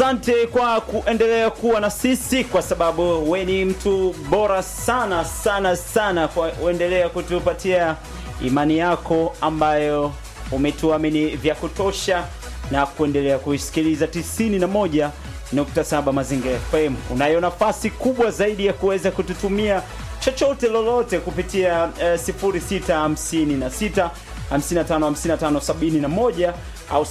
asante kwa kuendelea kuwa na sisi, kwa sababu we ni mtu bora sana sana sana, kwa kuendelea kutupatia imani yako ambayo umetuamini vya kutosha na kuendelea kuisikiliza 91.7 Mazingira FM. Unayo nafasi kubwa zaidi ya kuweza kututumia chochote lolote kupitia eh, 0656 55 55 71 au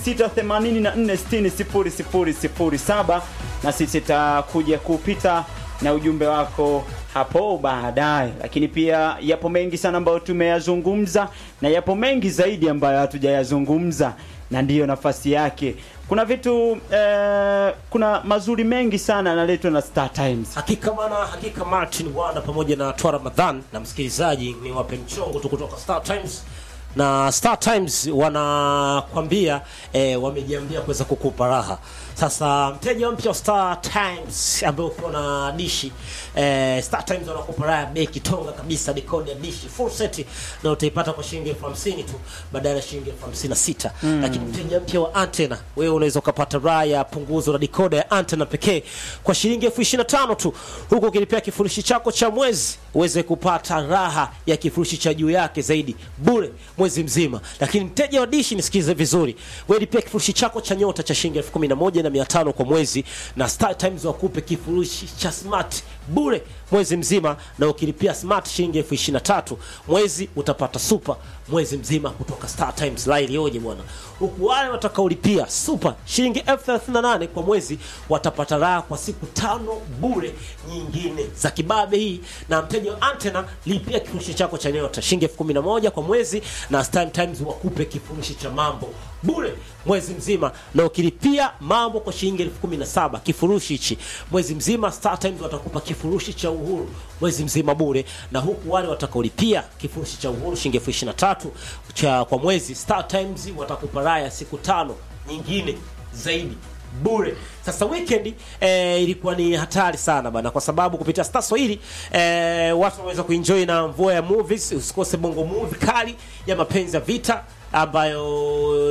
0684600007 na sisi tutakuja kupita na ujumbe wako hapo baadaye. Lakini pia yapo mengi sana ambayo tumeyazungumza na yapo mengi zaidi ambayo hatujayazungumza, na ndiyo nafasi yake. Kuna vitu eh, kuna mazuri mengi sana yanaletwa na Star Times. Hakika bana, hakika Martin Wanda pamoja na Twa Ramadhan na msikilizaji, ni wape mchongo tu kutoka Star Times na Star Times wanakwambia eh, wamejiambia kuweza kukupa raha. Sasa mteja mpya wa Star Times ambaye ukiwa na dishi eh, Star Times wanakupa raha ya bei kitonga kabisa, decoder ya dishi full set na utaipata kwa shilingi elfu hamsini tu badala ya shilingi elfu hamsini na sita mm. Lakini mteja mpya wa antena, wewe unaweza ukapata raha ya punguzo la decoder ya antena pekee kwa shilingi elfu ishirini na tano tu, huku ukilipia kifurushi chako cha mwezi uweze kupata raha ya kifurushi cha juu yake zaidi bure mwezi mzima. Lakini mteja wa dishi, nisikize vizuri, wewe lipia kifurushi chako cha nyota cha shilingi elfu kumi na moja na mia tano kwa mwezi, na Star Times wakupe kifurushi cha smart bure mwezi mzima, na ukilipia smart shilingi elfu ishirini na tatu mwezi utapata super mwezi mzima kutoka Star Times. La ilioje bwana! Huku wale watakaolipia super shilingi elfu thelathini na nane kwa mwezi watapata raha kwa siku tano bure nyingine za kibabe hii. Na mteja wa antena, lipia kifurushi chako cha nyota shilingi elfu kumi na moja kwa mwezi, na Star Times wakupe kifurushi cha mambo bure mwezi mzima, na ukilipia mambo kwa shilingi elfu kumi na saba kifurushi hichi mwezi mzima, Star Times watakupa kifurushi cha uhuru mwezi mzima bure, na huku wale watakaolipia kifurushi cha uhuru shilingi elfu ishirini na tatu cha kwa mwezi, Star Times watakupa raha ya siku tano nyingine zaidi bure. Sasa weekend eh, ilikuwa ni hatari sana bana, kwa sababu kupitia Star Swahili eh, watu waweza kuenjoy na mvua ya movies. Usikose bongo movie kali ya mapenzi ya vita ambayo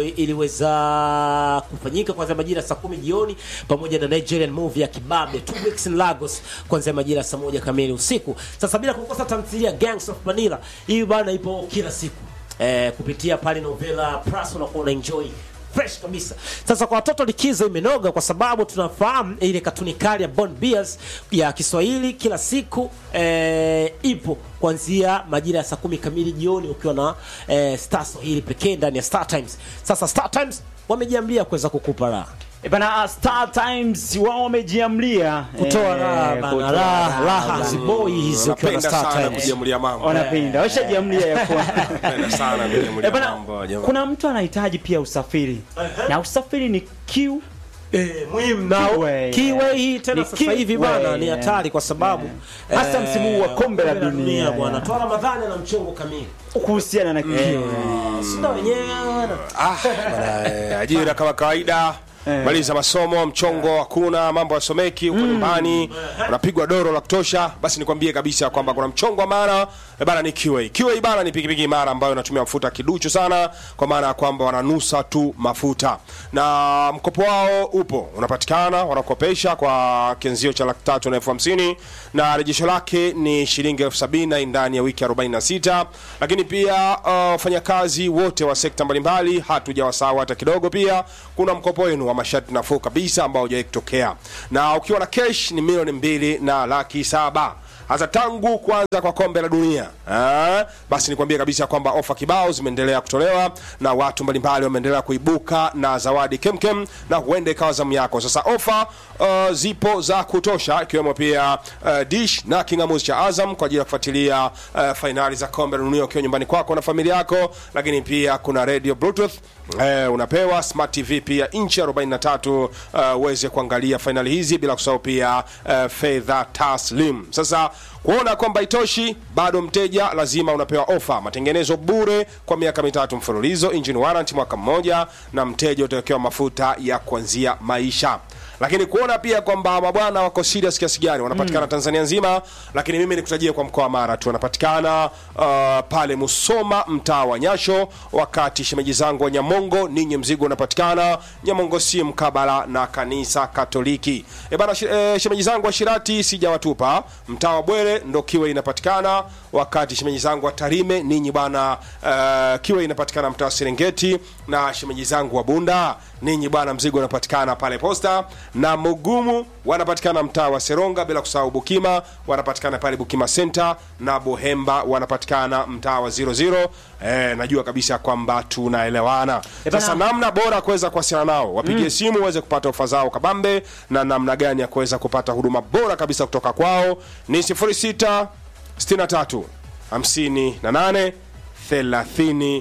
iliweza kufanyika kuanzia majira saa kumi jioni pamoja na Nigerian movie ya Kibabe Two Weeks in Lagos kuanzia majira saa moja kamili usiku. Sasa bila kukosa tamthilia Gangs of Manila, hii bana ipo kila siku eh, kupitia pale Novela Plus unakuwa una enjoy fresh kabisa. Sasa kwa watoto likizo imenoga, kwa sababu tunafahamu ile katuni kali ya Bond Bears ya Kiswahili kila siku eh, ipo kuanzia majira ya saa kumi kamili jioni ukiwa na eh, Star Swahili pekee ndani ya Star Times. Sasa Star Times wamejiambia kuweza kukupa raha E bana, Star Times wao wamejiamlia kutoa eh, raha bana, kutoa raha raha bana. ziboi hizi ukiwa na Napenda Star sana Times. kujiamulia mambo. wanapenda washajiamlia ya kuwa Napenda sana Eh, kujiamulia bana, mambo jamaa. kuna mtu anahitaji pia usafiri na usafiri ni Q Eh, muhimu na Keyway, Keyway hii tena Ni sasa hivi bana Keyway, ni yeah. hatari kwa sababu Yeah. Hasa eh, msimu huu wa kombe la dunia, bwana. yeah. Toa Ramadhani na mchongo kamili. kuhusiana na Q Sina wenyewe bwana. Ah, bana, eh, ajira kama kawaida Eh. maliza masomo mchongo hakuna mambo yasomeki huko nyumbani unapigwa doro la kutosha basi nikwambie kabisa kwamba kuna mchongo wa maana eh, bana ni QA QA bana ni pikipiki imara ambayo inatumia mafuta kiduchu sana kwa maana ya kwamba wananusa tu mafuta na mkopo wao upo unapatikana wanakopesha kwa kianzio cha laki tatu na elfu hamsini na rejesho lake ni shilingi elfu sabini na ndani ya wiki 46 lakini pia uh, wafanyakazi wote wa sekta mbalimbali hatujawasahau hata kidogo pia kuna mkopo wenu wa masharti nafuu kabisa ambao hujawahi kutokea na ukiwa na cash ni milioni mbili na laki saba hasa tangu kuanza kwa kombe la dunia ah, basi nikwambie kabisa kwamba ofa kibao zimeendelea kutolewa na watu mbalimbali wameendelea kuibuka na zawadi kemkem na huenda ikawa zamu yako sasa ofa uh, zipo za kutosha ikiwemo pia uh, dish na kingamuzi cha azam kwa ajili ya kufuatilia uh, fainali za kombe la dunia ukiwa nyumbani kwako na familia yako lakini pia kuna radio bluetooth Eh, unapewa smart tv pia inchi 43 uh, uweze kuangalia fainali hizi bila kusahau pia uh, fedha taslim sasa kuona kwamba itoshi bado mteja lazima unapewa ofa matengenezo bure kwa miaka mitatu mfululizo engine warranty mwaka mmoja na mteja utawekewa mafuta ya kuanzia maisha lakini kuona pia kwamba mabwana wako serious kiasi gani wanapatikana Tanzania nzima, lakini mimi nikutajie kwa mkoa wa Mara tu wanapatikana uh, pale Musoma mtaa wa Nyasho, wakati shemeji zangu wa Nyamongo ninyi mzigo unapatikana Nyamongo si mkabala na kanisa Katoliki. E bana, shi- e, shemeji zangu wa Shirati sijawatupa, mtaa wa Bwere ndo kiwe inapatikana, wakati shemeji zangu wa Tarime ninyi bwana uh, kiwe inapatikana mtaa wa Serengeti, na shemeji zangu wa Bunda ninyi bwana mzigo unapatikana pale Posta, na Mugumu wanapatikana mtaa wa Seronga, bila kusahau Bukima wanapatikana pale Bukima Center, na Bohemba wanapatikana mtaa wa 00. Eh, najua kabisa kwamba tunaelewana. Eh, bana- Sasa namna bora ya kuweza kuwasiliana nao, wapigie simu uweze kupata ofa zao kabambe, na namna gani ya kuweza kupata huduma bora kabisa kutoka kwao ni 06 63 58 30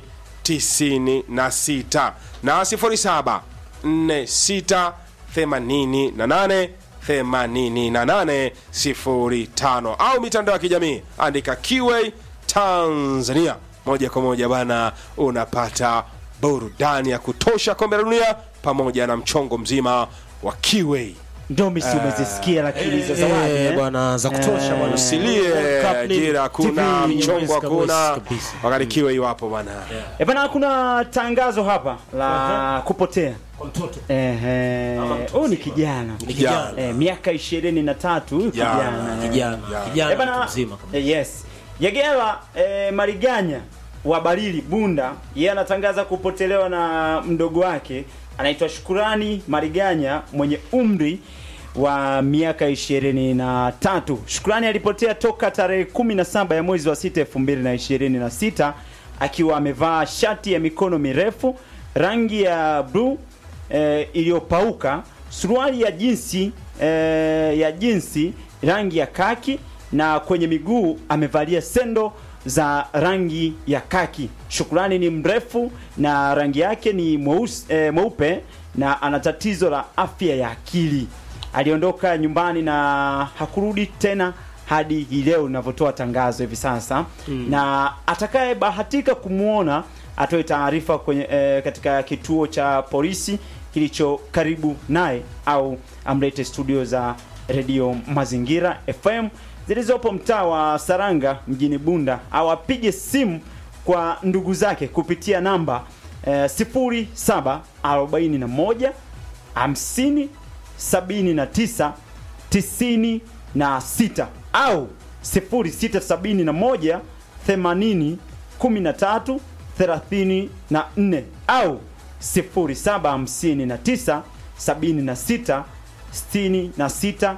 96 na 07 46 88 88 05 au mitandao ya kijamii andika Kiway Tanzania moja kwa moja bana, unapata burudani ya kutosha kombe la dunia pamoja na mchongo mzima wa Kiway. ndomisi umezisikia lakini hizo zawadi Eh, eh? bwana za kutosha bwana. Usilie Cup ni jira, hakuna TV, mchongo, kabisa, hakuna kabisa. wakati Kiway wapo bana. Eh, bana kuna tangazo hapa la kupotea Kwa mtoto. Ehe, Ama mtu huyu ni mzima. kijana Ni kijana. eh, miaka ishirini na tatu huyu Kijana, kijana eh. Kijana. Eh, Kijana bana, mtu mzima kabisa. eh, yes Yegela eh, Mariganya wa Barili Bunda, yeye anatangaza kupotelewa na mdogo wake anaitwa Shukurani Mariganya mwenye umri wa miaka ishirini na tatu. Shukurani alipotea toka tarehe 17 ya mwezi wa sita elfu mbili na ishirini na sita akiwa amevaa shati ya mikono mirefu rangi ya bluu eh, iliyopauka, suruali ya jinsi eh, ya jinsi rangi ya kaki na kwenye miguu amevalia sendo za rangi ya kaki. Shukrani ni mrefu na rangi yake ni mweusi, eh, mweupe na ana tatizo la afya ya akili. Aliondoka nyumbani na hakurudi tena hadi hii leo ninavyotoa tangazo hivi sasa na atakayebahatika kumwona atoe taarifa kwenye eh, katika kituo cha polisi kilicho karibu naye au amlete studio za redio Mazingira FM zilizopo mtaa wa Saranga mjini Bunda au apige simu kwa ndugu zake kupitia namba eh, 0741 50 79 96 au 0671 80 13 34 au 0759 76 66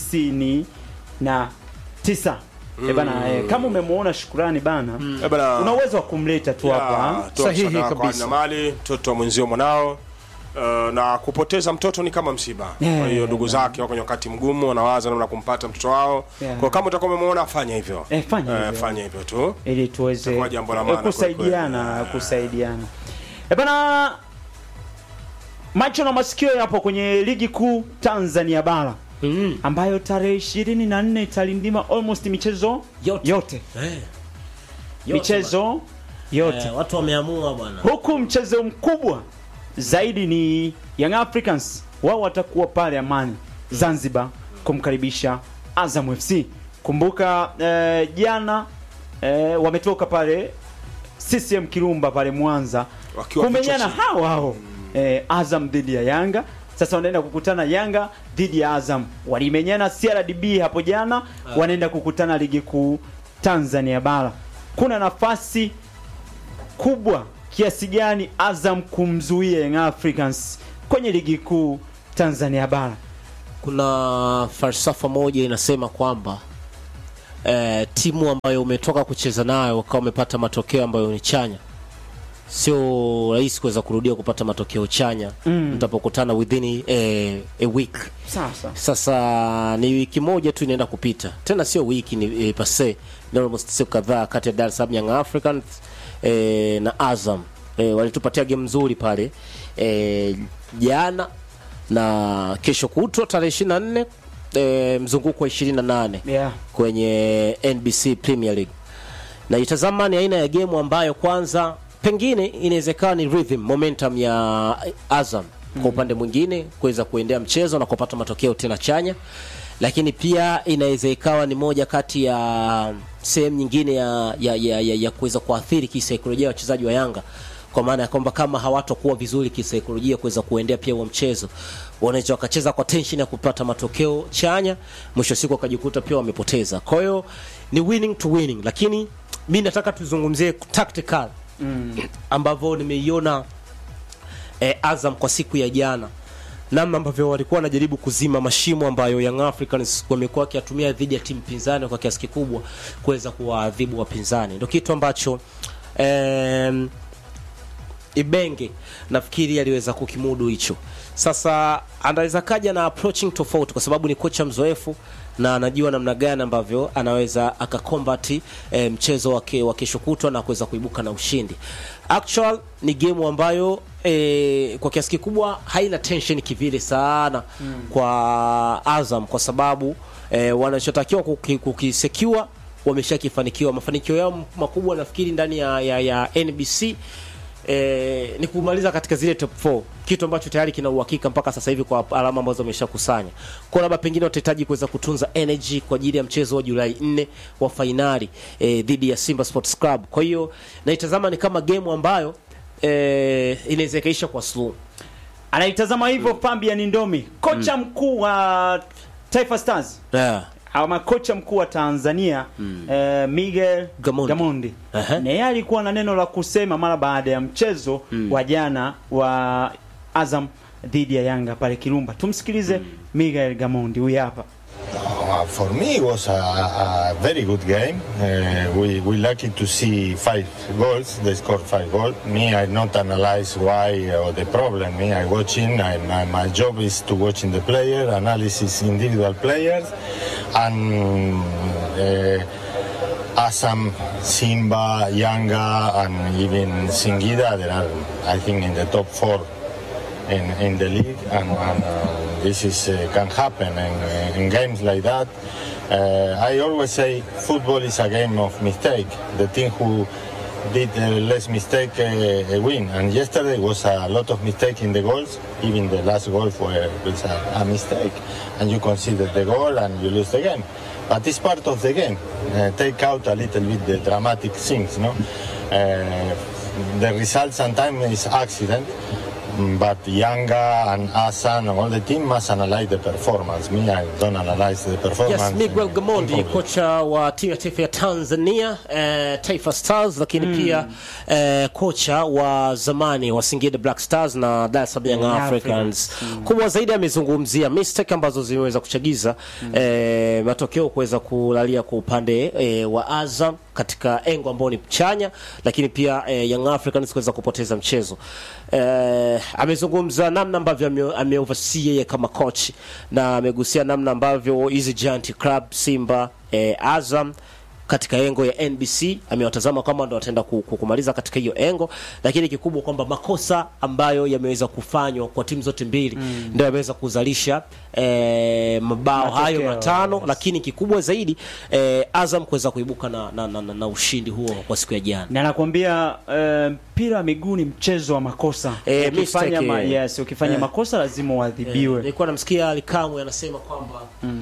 99 Eh bana, eh, kama umemwona Shukurani bana Eh, bana, una uwezo wa kumleta tu hapa ya, toa Sahihi msaada wako kabisa. hali na mali mtoto wa mwenzio mwanao Uh, na kupoteza mtoto ni kama msiba. Yeah, Kwa hiyo ndugu yeah. zake wako kwenye wakati mgumu, wanawaza namna ya kumpata mtoto wao. Yeah. Kwa kama utakuwa umemwona fanya hivyo. Eh, fanya hivyo. fanya hivyo tu. ili tuweze Itakuwa jambo la eh, maana kusaidiana kweli kweli. kusaidiana e bana macho na masikio yapo kwenye ligi kuu Tanzania bara Mm. ambayo tarehe 24 italindima almost michezo Yote. yote, Eh. Yote michezo yote bwana. Eh, watu wameamua bwana. huku mchezo mkubwa zaidi ni Young Africans, wao watakuwa pale Amani Zanzibar kumkaribisha Azam FC. Kumbuka eh, jana eh, wametoka pale CCM Kirumba pale Mwanza Wakiwa kumenyana vichwa hao hao eh, Azam dhidi ya Yanga. Sasa wanaenda kukutana Yanga dhidi ya Azam, walimenyana CRDB hapo jana, wanaenda kukutana ligi kuu Tanzania bara. Kuna nafasi kubwa kiasi gani Azam kumzuia Young Africans kwenye ligi kuu Tanzania bara? kuna falsafa moja inasema kwamba eh, timu ambayo umetoka kucheza nayo ukawa umepata matokeo ambayo ni chanya sio rahisi kuweza kurudia kupata matokeo chanya Mm. mtapokutana within eh, a week Sasa sasa ni wiki moja tu inaenda kupita tena sio wiki ni eh, pase ni almost siku kadhaa kati ya Dar es Salaam Young Africans eh, na Azam eh, walitupatia game nzuri pale eh, jana na kesho kutwa tarehe 24 eh, mzunguko wa 28 yeah. kwenye NBC Premier League na itazama ni aina ya game ambayo kwanza pengine inawezekana ni rhythm momentum ya Azam kwa upande mwingine kuweza kuendea mchezo na kupata matokeo tena chanya lakini pia inaweza ikawa ni moja kati ya sehemu nyingine ya, ya, ya, ya, ya kuweza kuathiri kisaikolojia wachezaji wa Yanga kwa maana ya kwamba kama hawatokuwa vizuri kisaikolojia kuweza kuendea pia huo mchezo wanaweza wakacheza kwa tension ya kupata matokeo chanya, mwisho wa siku wakajikuta pia wamepoteza. Kwa hiyo ni winning to winning, lakini mi nataka tuzungumzie tactical mm. ambavyo nimeiona eh, Azam kwa siku ya jana namna ambavyo walikuwa wanajaribu kuzima mashimo ambayo Young Africans wamekuwa wakiyatumia dhidi ya timu pinzani kwa kiasi kikubwa kuweza kuwaadhibu wapinzani, ndio kitu ambacho em, Ibenge nafikiri aliweza kukimudu hicho. Sasa anaweza kaja na approaching tofauti, kwa sababu ni kocha mzoefu na anajua namna gani ambavyo anaweza akakombati e, mchezo wake wa kesho kutwa na kuweza kuibuka na ushindi. Actual ni game ambayo e, kwa kiasi kikubwa haina tension kivile sana mm. kwa Azam kwa sababu e, wanachotakiwa kuki- kukisecure wameshakifanikiwa. Mafanikio yao makubwa nafikiri ndani ya, ya, ya NBC eh, ni kumaliza katika zile top 4 kitu ambacho tayari kina uhakika mpaka sasa hivi kwa alama ambazo wameshakusanya. Kwa labda pengine watahitaji kuweza kutunza energy kwa ajili ya mchezo wa Julai 4 wa fainali eh, dhidi ya Simba Sports Club. Kwa hiyo naitazama ni kama game ambayo eh, inaweza ikaisha kwa slow. anaitazama hivyo Fabian Ndomi, kocha mkuu wa Taifa Stars Yeah. ama kocha mkuu wa Tanzania eh, Miguel Gamondi. Gamondi Aha. na yeye alikuwa na neno la kusema mara baada ya mchezo wa jana wa Azam dhidi ya Yanga pale Kirumba. Tumsikilize Miguel Gamondi, huyu hapa. Uh, for me, it was a, a very good game. Uh, we we lucky to see five goals. They scored five goals. Me, I not analyze why or the problem. Me, I watching. I, my, my job is to watching the player, analysis individual players, and uh, Assam, Simba, Yanga, and even Singida. They are, I think, in the top four in, in the league, and, and uh, this is uh, can happen in, in games like that. Uh, I always say football is a game of mistake. The team who did uh, less mistake uh, uh, win. And yesterday was a lot of mistake in the goals. Even the last goal where was a, a mistake, and you consider the goal and you lose the game. But it's part of the game. Uh, take out a little bit the dramatic things, no. Uh, the result sometimes is accident. Mm, But Yanga and Asan and all the team must analyze the performance. Me, I don't analyze the performance. Yes, Miguel uh, Gamondi improvement. kocha wa timu ya taifa ya Tanzania eh, Taifa Stars, lakini pia eh, kocha wa zamani wa Singida Black Stars na Dar es Salaam Young Young Africans. Kubwa zaidi amezungumzia mistake ambazo zimeweza kuchagiza eh, matokeo kuweza kulalia kwa upande eh, wa Azam katika engo ambao ni chanya, lakini pia eh, Young Africans kuweza kupoteza mchezo. Eh, amezungumza namna ambavyo ame- ameoversee yeye kama coach na amegusia namna ambavyo hizi giant club Simba, eh, Azam katika engo ya NBC amewatazama kama ndo wataenda ku- ku- kumaliza katika hiyo engo, lakini kikubwa kwamba makosa ambayo yameweza kufanywa kwa timu zote mbili mm. ndio yameweza kuzalisha eh, mabao Matokeo, hayo matano yes. lakini kikubwa zaidi eh, Azam kuweza kuibuka na, na, na, na, na ushindi huo kwa siku ya jana. na nakwambia eh, mpira wa miguu ni mchezo wa makosa Eh, ukifanya, mistake, ma, eh. yes, ukifanya Eh. makosa lazima Eh, uadhibiwe nilikuwa namsikia Alikamwe anasema kwamba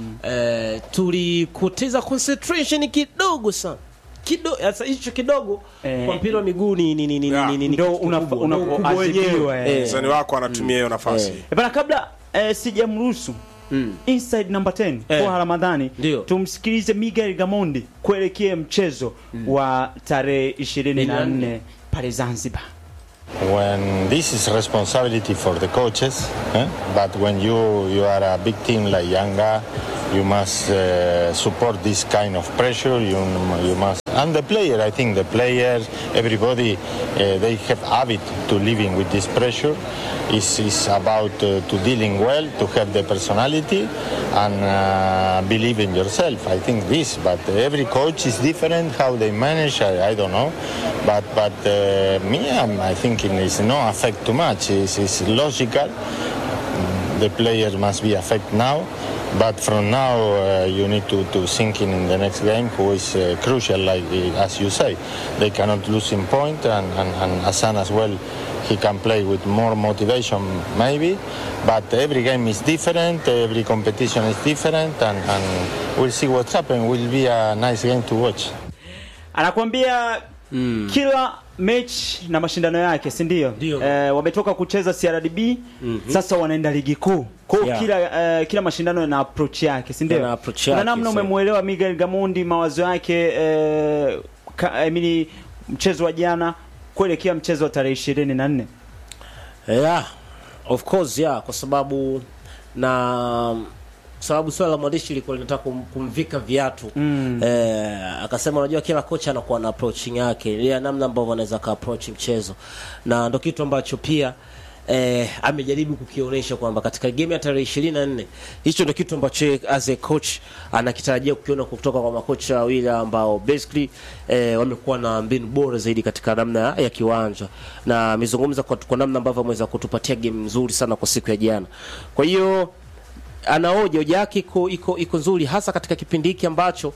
eh, tulipoteza concentration kidogo sana kidogo. Sasa hicho kidogo Eh. kwa mpira wa miguu ni ni ni ni Yeah. ni- ni- ni Ndo kitu unapo- kikubwa. Ndo ukubwa unapoadhibiwa, wenyewe. eh. Eh. mzani wako anatumia hiyo nafasi Eh. Eh, bana kabla eh, sijamruhusu inside number 10 Eh. kwa Ramadhani Ndio. tumsikilize Miguel Gamondi kuelekea mchezo wa tarehe 24 pale Zanzibar when this is responsibility for the coaches, eh? but when you you are a big team like Yanga, you must uh, support this kind of pressure. You you must and the player. I think the players, everybody, uh, they have habit to living with this pressure. Is is about uh, to dealing well, to have the personality, and uh, believe in yourself. I think this, but every coach is different. How they manage, I, I don't know. But but uh, me, I'm, I think it is no affect too much. It's, it's logical. the players must be affected now. But from now, uh, you need to, to sink in in the next game, who is uh, crucial, like uh, as you say. They cannot lose in point, and, and, and Hassan as well, he can play with more motivation, maybe. But every game is different, every competition is different, and, and we'll see what happens. Will be a nice game to watch. anakuambia kila mechi na mashindano yake si ndio Ndio. eh, wametoka kucheza CRDB sasa wanaenda ligi kuu kwa hiyo Yeah. kila eh, kila mashindano yana approach yake si ndio Yana approach Kuna yake, namna sasa. umemwelewa Miguel Gamondi mawazo yake eh, ka, I mean, mchezo wa jana kuelekea mchezo wa tarehe ishirini na nne yeah, of course yeah, kwa sababu na sababu swala la mwandishi lilikuwa linataka kum, kumvika viatu mm. eh, akasema unajua kila kocha anakuwa na approaching yake ile namna ambavyo anaweza ka approach mchezo na ndo kitu ambacho pia eh, amejaribu kukionyesha kwamba katika game ya tarehe ishirini na nne hicho ndo kitu ambacho yeye as a coach anakitarajia kukiona kutoka kwa makocha wawili ambao basically eh, wamekuwa na mbinu bora zaidi katika namna ya kiwanja na amezungumza kwa, kwa namna ambavyo ameweza kutupatia game nzuri sana kwa siku ya jana kwa hiyo anaoja hoja yake iko iko iko nzuri hasa katika kipindi hiki ambacho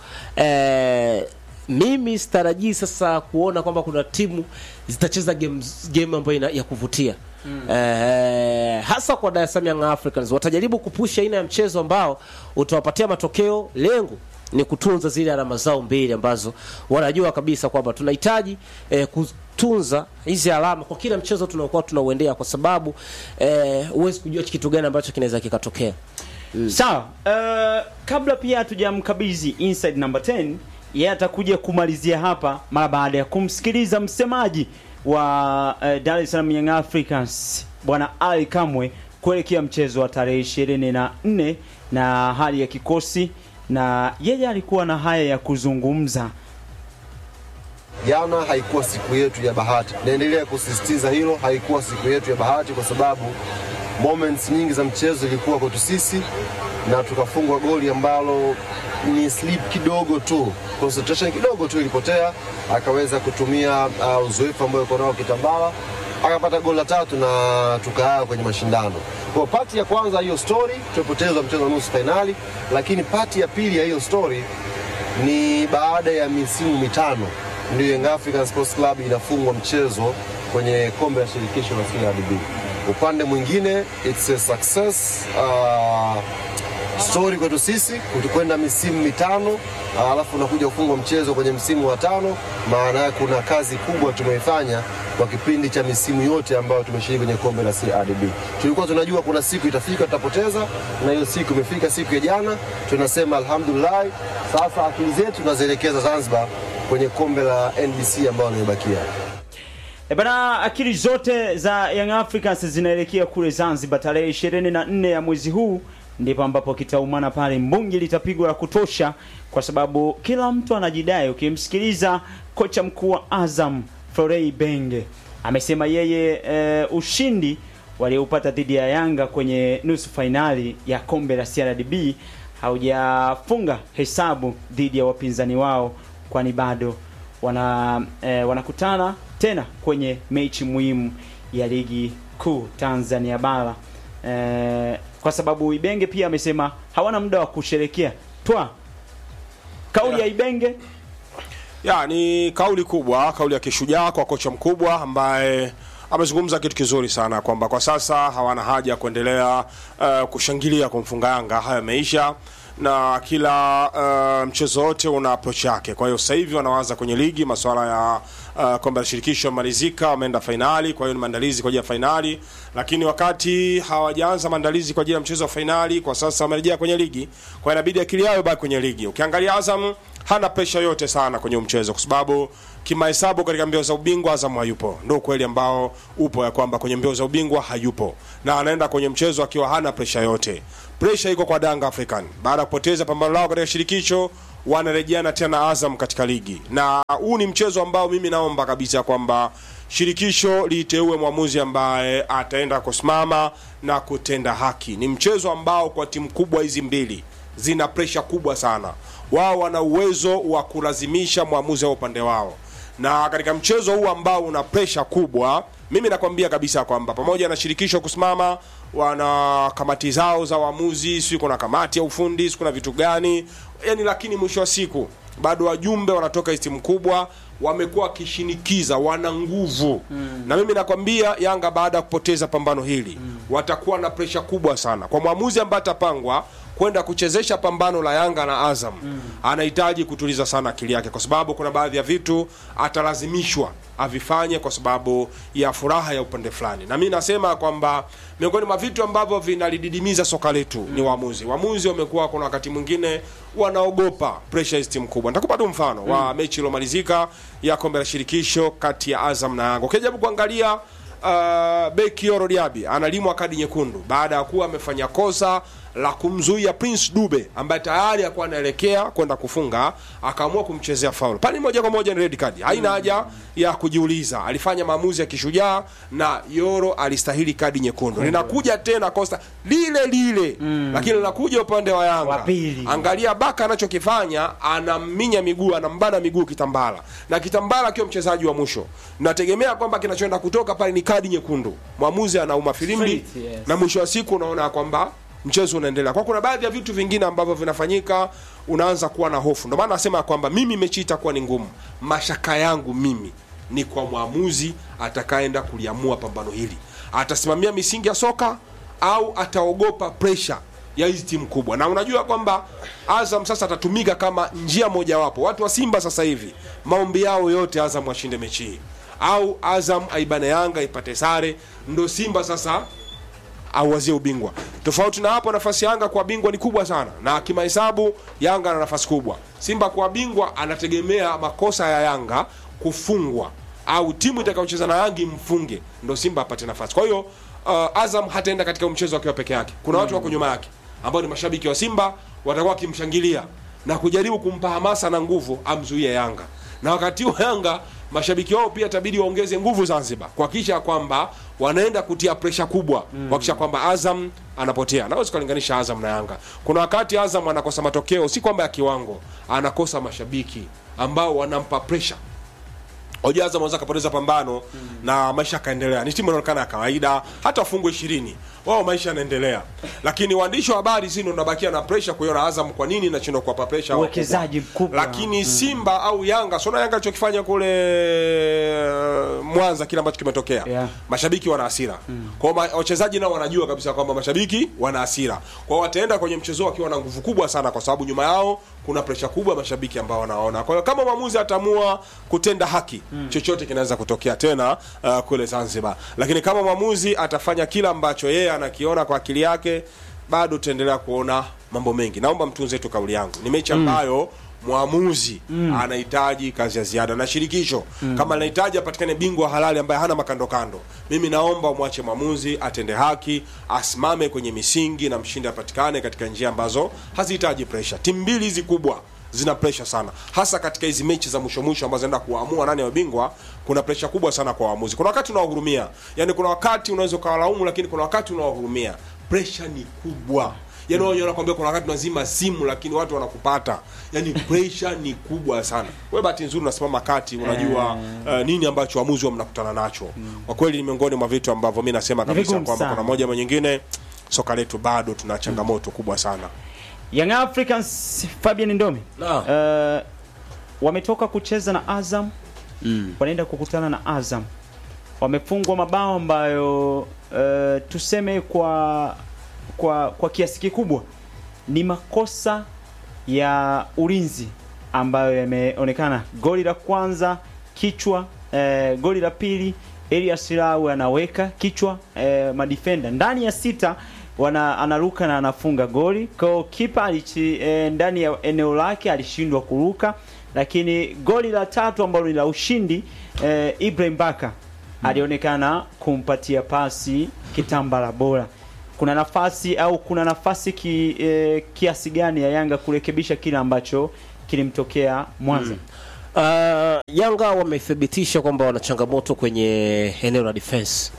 eh, mimi sitarajii sasa kuona kwamba kuna timu zitacheza game game ambayo ina, ya kuvutia mm. eh, hasa kwa Dar es Salaam Young Africans watajaribu kupusha aina ya mchezo ambao utawapatia matokeo lengo ni kutunza zile alama zao mbili ambazo wanajua kabisa kwamba tunahitaji eh, kutunza hizi alama kwa kila mchezo tunaokuwa tunauendea kwa sababu eh, huwezi kujua kitu gani ambacho kinaweza kikatokea sawa uh, kabla pia hatujamkabidhi inside number 10 yeye atakuja kumalizia hapa mara baada ya kumsikiliza msemaji wa uh, Dar es Salaam Young Africans bwana Ali Kamwe kuelekea mchezo wa tarehe ishirini na nne na hali ya kikosi na yeye alikuwa na haya ya kuzungumza Jana haikuwa siku yetu ya bahati. Naendelea kusisitiza hilo, haikuwa siku yetu ya bahati kwa sababu moments nyingi za mchezo zilikuwa kwetu sisi na tukafungwa goli ambalo ni slip kidogo tu, concentration kidogo tu ilipotea, akaweza kutumia uh, uzoefu ambao yuko nao Kitambala akapata goli la tatu na tukaa kwenye mashindano. Kwa pati ya kwanza hiyo story, tumepoteza mchezo wa nusu fainali, lakini pati ya pili ya hiyo story ni baada ya misimu mitano ndio Young African Sports Club inafungwa mchezo kwenye kombe la shirikisho la CRDB. Upande mwingine it's a success uh, story kwetu sisi kwenda misimu mitano uh, alafu unakuja kufungwa mchezo kwenye msimu wa tano. Maana yake kuna kazi kubwa tumeifanya kwa kipindi cha misimu yote ambayo tumeshiriki kwenye kombe la CRDB. Tulikuwa tunajua kuna siku itafika tutapoteza, na hiyo siku imefika, siku ya jana. Tunasema alhamdulillah, sasa akili zetu tunazielekeza Zanzibar kwenye kombe la NBC ambalo limebakia. E bana, akili zote za Young Africans zinaelekea kule Zanzibar tarehe 24 ya mwezi huu, ndipo ambapo kitaumana pale, mbungi litapigwa la kutosha, kwa sababu kila mtu anajidai. Ukimsikiliza kocha mkuu wa Azam Florei Benge amesema yeye e, ushindi walioupata dhidi ya Yanga kwenye nusu fainali ya kombe la CRDB haujafunga hesabu dhidi ya wapinzani wao, kwani bado wana eh, wanakutana tena kwenye mechi muhimu ya ligi kuu Tanzania bara eh, kwa sababu Ibenge pia amesema hawana muda wa kusherekea twa kauli ya Ibenge ya ni kauli kubwa, kauli ya kishujaa kwa kocha mkubwa ambaye amezungumza kitu kizuri sana kwamba kwa sasa hawana haja ya kuendelea uh, kushangilia kumfunga Yanga. Haya yameisha na kila uh, mchezo wote una approach yake. Kwa hiyo sasa hivi wanawaza kwenye ligi, masuala ya uh, kombe la shirikisho yamalizika, wameenda fainali, kwa hiyo ni maandalizi kwa ajili ya fainali. Lakini wakati hawajaanza maandalizi kwa ajili ya mchezo wa fainali, kwa sasa wamerejea kwenye ligi, kwa hiyo inabidi akili yao ibaki kwenye ligi. Ukiangalia Azam hana presha yote sana kwenye mchezo kwa sababu kimahesabu katika mbio za ubingwa Azam hayupo. Ndio ukweli ambao upo ya kwamba kwenye mbio za ubingwa hayupo, na anaenda kwenye mchezo akiwa hana presha yote. Presha iko kwa Danga African baada ya kupoteza pambano lao katika shirikisho, wanarejeana tena Azam katika ligi, na huu ni mchezo ambao mimi naomba kabisa kwamba shirikisho liteue mwamuzi ambaye ataenda kusimama na kutenda haki. Ni mchezo ambao kwa timu kubwa hizi mbili zina presha kubwa sana. Wao wana uwezo wa kulazimisha mwamuzi wa upande wao, na katika mchezo huu ambao una presha kubwa, mimi nakwambia kabisa kwamba pamoja na shirikisho kusimama wana kamati zao za waamuzi si kuna kamati ya ufundi si kuna vitu gani yani lakini mwisho wa siku bado wajumbe wanatoka timu kubwa wamekuwa wakishinikiza wana nguvu mm. na mimi nakwambia yanga baada ya kupoteza pambano hili mm. watakuwa na presha kubwa sana kwa mwamuzi ambaye atapangwa kwenda kuchezesha pambano la yanga na azam mm. anahitaji kutuliza sana akili yake kwa sababu kuna baadhi ya vitu atalazimishwa avifanye kwa sababu ya furaha ya upande fulani na mi nasema kwamba miongoni mwa vitu ambavyo vinalididimiza soka letu mm. ni waamuzi waamuzi wamekuwa kuna wakati mwingine wanaogopa pressure hizi timu kubwa nitakupa tu mfano mm. wa mechi iliyomalizika ya kombe la shirikisho kati ya azam na yanga ukijaribu kuangalia uh, beki Yoro Diaby analimwa kadi nyekundu baada ya kuwa amefanya kosa la kumzuia Prince Dube ambaye tayari alikuwa anaelekea kwenda kufunga, akaamua kumchezea faul. Pale moja kwa moja ni red card, haina haja ya kujiuliza. Alifanya maamuzi ya kishujaa na Yoro alistahili kadi nyekundu. Linakuja tena kosa lile lile, lakini linakuja upande wa Yanga. Wa pili. Angalia Baka anachokifanya, anamminya miguu, anambana miguu Kitambala, na Kitambala akiwa mchezaji wa mwisho, nategemea kwamba kinachoenda kutoka pale ni kadi nyekundu. Mwamuzi anauma filimbi Straight, yes. na mwisho wa siku unaona kwamba mchezo unaendelea. Kwa kuna baadhi ya vitu vingine ambavyo vinafanyika, unaanza kuwa na hofu. Ndio maana nasema kwamba mimi mechi itakuwa ni ngumu. Mashaka yangu mimi ni kwa mwamuzi atakaenda kuliamua pambano hili, atasimamia misingi ya soka au ataogopa pressure ya hizi timu kubwa. Na unajua kwamba Azam sasa atatumika kama njia mojawapo. Watu wa Simba sasa hivi maombi yao yote Azam washinde mechi hii au Azam aibane Yanga ipate sare, ndo Simba sasa auwazie ubingwa. Tofauti na hapo, nafasi ya Yanga kwa bingwa ni kubwa sana, na kimahesabu Yanga ana nafasi kubwa. Simba kwa bingwa anategemea makosa ya Yanga kufungwa au timu itakayocheza na Yanga imfunge, ndo Simba apate nafasi. Kwa hiyo uh, Azam hataenda katika mchezo akiwa peke yake. Kuna watu wako nyuma yake ambao ni mashabiki wa Simba watakuwa wakimshangilia na kujaribu kumpa hamasa na nguvu amzuie Yanga, na wakati huo Yanga mashabiki wao pia itabidi waongeze nguvu Zanzibar kuhakikisha kwamba wanaenda kutia presha kubwa mm. kuhakikisha kwamba Azam anapotea. Naweza kulinganisha Azam na Yanga. Kuna wakati Azam anakosa matokeo, si kwamba ya kiwango, anakosa mashabiki ambao wanampa presha Hoja Azam anaweza kapoteza pambano na maisha yakaendelea. Ni timu inaonekana ya kawaida, hata wafungwe ishirini wao maisha yanaendelea, lakini waandishi wa habari si ndio unabakia na pressure kuiona Azam kwa nini inashindwa kuwapa pressure hawa Uwekezaji wakubwa. mkubwa. Lakini Simba au Yanga, sio Yanga alichokifanya kule uh, Mwanza, kile ambacho kimetokea Yeah. mashabiki wana hasira kwa hiyo ma- wachezaji nao wanajua kabisa kwamba mashabiki wana hasira kwa hiyo wataenda kwenye mchezo wakiwa na nguvu kubwa sana kwa sababu nyuma yao kuna presha kubwa mashabiki ambao wanaona kwa hiyo kama mwamuzi ataamua kutenda haki chochote kinaweza kutokea tena uh, kule Zanzibar lakini kama mwamuzi atafanya kila ambacho yeye anakiona kwa akili yake bado tutaendelea kuona mambo mengi naomba mtunze tu kauli yangu ni mechi ambayo mwamuzi anahitaji kazi ya ziada na shirikisho kama anahitaji apatikane bingwa halali ambaye hana makando kando mimi naomba umwache mwamuzi atende haki asimame kwenye misingi na mshindi apatikane katika njia ambazo hazihitaji presha timu mbili hizi kubwa zina presha sana hasa katika hizi mechi za mwisho mwisho ambazo zinaenda kuamua nani wa bingwa kuna presha kubwa sana kwa waamuzi kuna wakati unawahurumia yani kuna wakati unaweza ukawalaumu lakini kuna wakati unawahurumia presha ni kubwa yani wao wanakuambia kuna wakati unazima simu lakini watu wanakupata yani pressure ni kubwa sana wewe bahati nzuri unasimama kati unajua uh, nini ambacho waamuzi wa mnakutana nacho kwa kweli ni miongoni mwa vitu ambavyo mi nasema kabisa vigumu kwamba sana. kuna moja ama nyingine soka letu bado tuna changamoto kubwa sana Young Africans Fabian Ndomi Naam. uh, wametoka kucheza na Azam mm. wanaenda kukutana na Azam wamefungwa mabao ambayo uh, tuseme kwa kwa kwa kiasi kikubwa ni makosa ya ulinzi ambayo yameonekana. Goli la kwanza kichwa, eh, goli la pili Elias Lau anaweka kichwa eh, madifenda ndani ya sita wana anaruka na anafunga goli. Kwa hiyo kipa alichi, eh, ndani ya eneo lake alishindwa kuruka, lakini goli la tatu ambalo ni la ushindi eh, Ibrahim Baka alionekana kumpatia pasi kitambala bora. Kuna nafasi au kuna nafasi ki, eh, kiasi gani ya Yanga kurekebisha kile ambacho kilimtokea Mwanza? Uh, Yanga wamethibitisha kwamba wana changamoto kwenye eneo la defense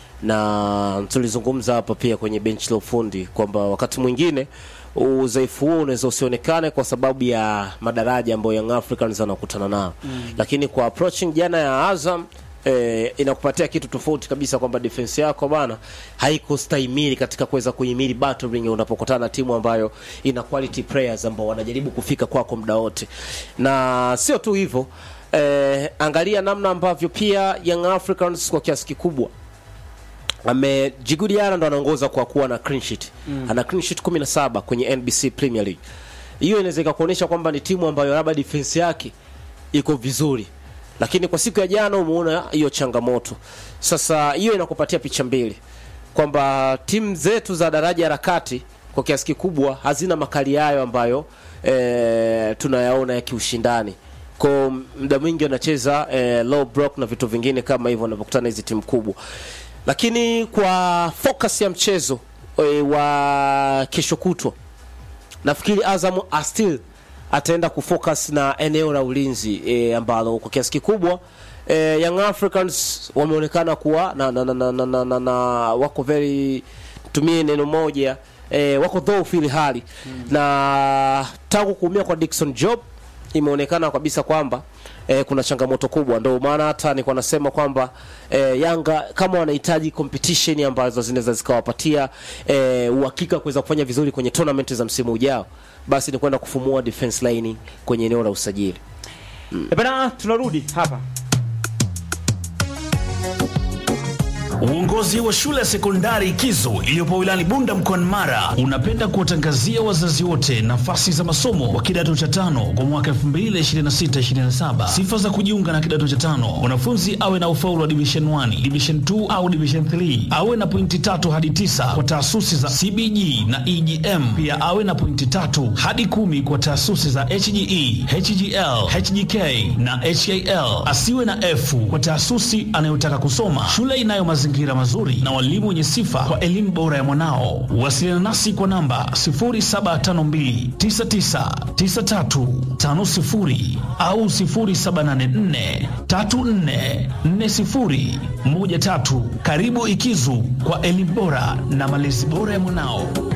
na tulizungumza hapa pia kwenye benchi la ufundi kwamba wakati mwingine udhaifu huo unaweza usionekane kwa sababu ya madaraja ambayo Young Africans anakutana nayo mm. Lakini kwa approaching jana ya Azam eh, inakupatia kitu tofauti kabisa kwamba defense yako bana haikustahimili katika kuweza kuhimili battling unapokutana na timu ambayo ina quality players ambao wanajaribu kufika kwako muda wote, na sio tu hivyo eh, angalia namna ambavyo pia Young Africans kwa kiasi kikubwa ame Djigui Diarra ndo anaongoza kwa kuwa na clean sheet mm. ana clean sheet 17 kwenye NBC Premier League. Hiyo inaweza ikakuonyesha kwamba ni timu ambayo labda defense yake iko vizuri, lakini kwa siku ya jana umeona hiyo changamoto. Sasa hiyo inakupatia picha mbili kwamba timu zetu za daraja la kati kwa kiasi kikubwa hazina makali hayo ambayo e, tunayaona ya kiushindani kwa muda mwingi wanacheza e, low block na vitu vingine kama hivyo wanapokutana hizi timu kubwa lakini kwa focus ya mchezo e, wa kesho kutwa nafikiri Azam still ataenda kufocus na eneo la ulinzi e, ambalo kwa kiasi kikubwa e, Young Africans wameonekana kuwa na, na, na, na, na, na, na, na wako very tumie neno moja e, wako dhaifu ili hali mm. na tangu kuumia kwa Dickson Job imeonekana kabisa kwamba eh, kuna changamoto kubwa, ndio maana hata nilikuwa nasema kwamba eh, Yanga kama wanahitaji competition ambazo zinaweza zikawapatia eh, uhakika kuweza kufanya vizuri kwenye tournament za msimu ujao, basi ni kwenda kufumua defense line kwenye eneo la usajili. E bana, tunarudi hapa Uongozi wa shule ya sekondari Kizo iliyopo wilayani Bunda mkoani Mara unapenda kuwatangazia wazazi wote nafasi za masomo wa kidato cha tano kwa mwaka 2026-2027. Sifa za kujiunga na kidato cha tano: mwanafunzi awe na ufaulu wa division 1, division 2 au division 3, awe na pointi tatu hadi tisa kwa taasisi za CBG na EGM, pia awe na pointi tatu hadi kumi kwa taasisi za HGE, HGL, HGK na HAL. Asiwe na F kwa taasisi anayotaka kusoma. Shule inayo mazingira mazuri na walimu wenye sifa kwa elimu bora ya mwanao. Wasiliana nasi kwa namba 0752999350 au 0784344013. Karibu Ikizu kwa elimu bora na malezi bora ya mwanao.